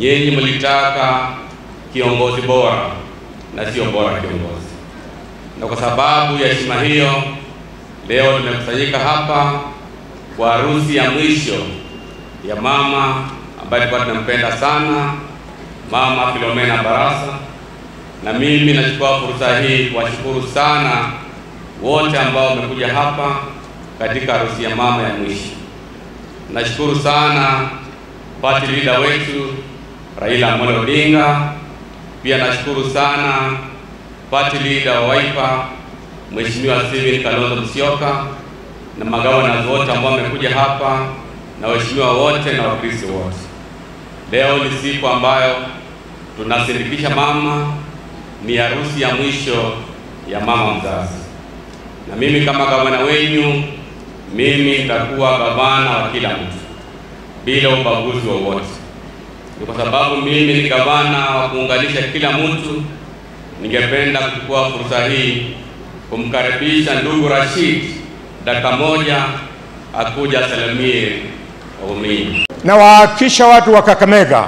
nyinyi mlitaka kiongozi bora na sio bora kiongozi, na kwa sababu ya heshima hiyo, leo tumekusanyika hapa kwa harusi ya mwisho ya mama ambaye tulikuwa tunampenda sana, Mama Philomena Barasa, na mimi nachukua fursa hii kuwashukuru sana wote ambao wamekuja hapa katika harusi ya mama ya mwisho. Nashukuru sana party leader wetu Raila Amolo Odinga. Pia nashukuru sana party leader wa Wiper Mheshimiwa Steven Kalonzo Musyoka na magavana wote ambao wamekuja hapa na waheshimiwa wote na wakristo wote. Leo ni siku ambayo tunasindikisha mama, ni harusi ya mwisho ya mama mzazi, na mimi kama gavana wenyu, mimi nitakuwa gavana wa kila mtu bila ubaguzi wowote. Ni kwa sababu mimi ni gavana wa kuunganisha kila mtu. Ningependa kuchukua fursa hii kumkaribisha ndugu Rashid dakika moja akuja salamie waumini. na wahakikisha watu wa Kakamega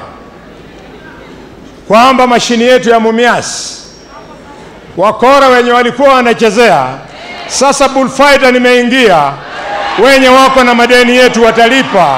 kwamba mashini yetu ya Mumias wakora wenye walikuwa wanachezea, sasa bullfighter nimeingia, wenye wako na madeni yetu watalipa.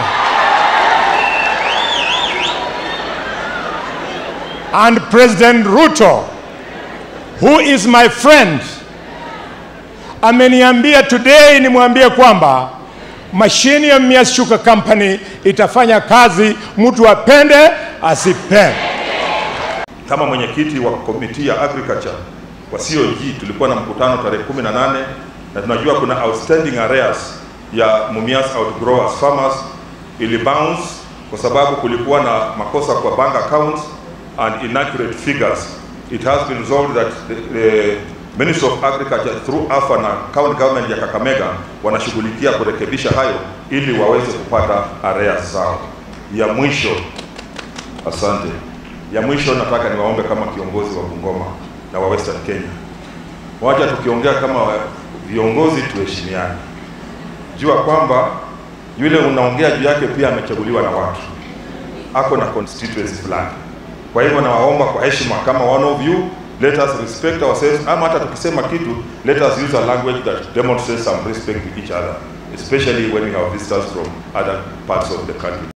And President Ruto who is my friend ameniambia today nimwambie kwamba mashini ya Mumias Sugar Company itafanya kazi, mtu apende asipende. Kama mwenyekiti wa komiti ya agriculture wa COG tulikuwa na mkutano tarehe 18 na tunajua kuna outstanding arrears ya Mumias outgrowers farmers ili bounce kwa sababu kulikuwa na makosa kwa bank accounts and inaccurate figures. It has been resolved that the, the Ministry of Agriculture through AFA na county government ya Kakamega wanashughulikia kurekebisha hayo ili waweze kupata arrears zao. Ya mwisho, asante. Ya mwisho nataka niwaombe kama kiongozi wa Bungoma na wa Western Kenya, wacha tukiongea kama wa- viongozi tuheshimiane. Jua kwamba yule unaongea juu yake pia amechaguliwa na watu, ako na constituency fulani. Kwa hivyo nawaomba kwa heshima, kama one of you, let us respect ourselves, ama hata tukisema kitu, let us use a language that demonstrates some respect to each other, especially when we have visitors from other parts of the country.